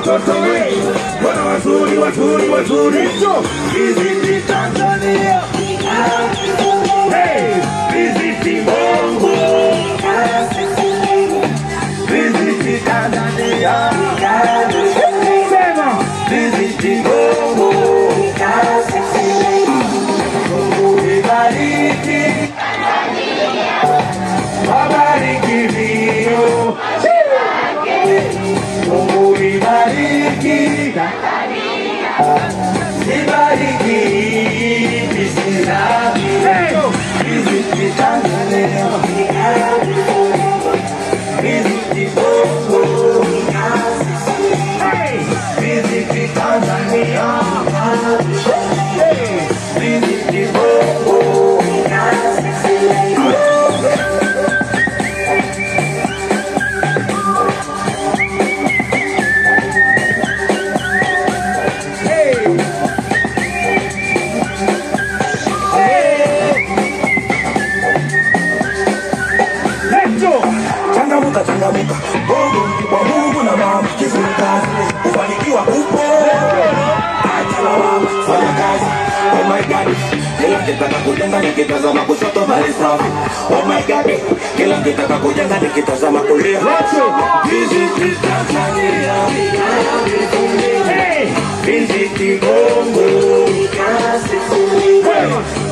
watoto we, wana wazuri wazuri wazuri. Visit Tanzania, hey, visit Bongo, visit Tanzania, sema visit Bongo, Mungu ibariki, wabariki vio, Mungu ibariki, ibariki visilabi, visit Tanzania, visit Bongo, visit Tanzania, visit Bongo. changamuka changamuka bongo kwa mungu na mama kizungukazi kufanikiwa upo acha lawama fanya kazi oh my god kila kitaka kujenga nikitazama kushoto bali safi oh my god kila kitaka kujenga nikitazama kulia visit Tanzania Hey! visit Bongo Hey!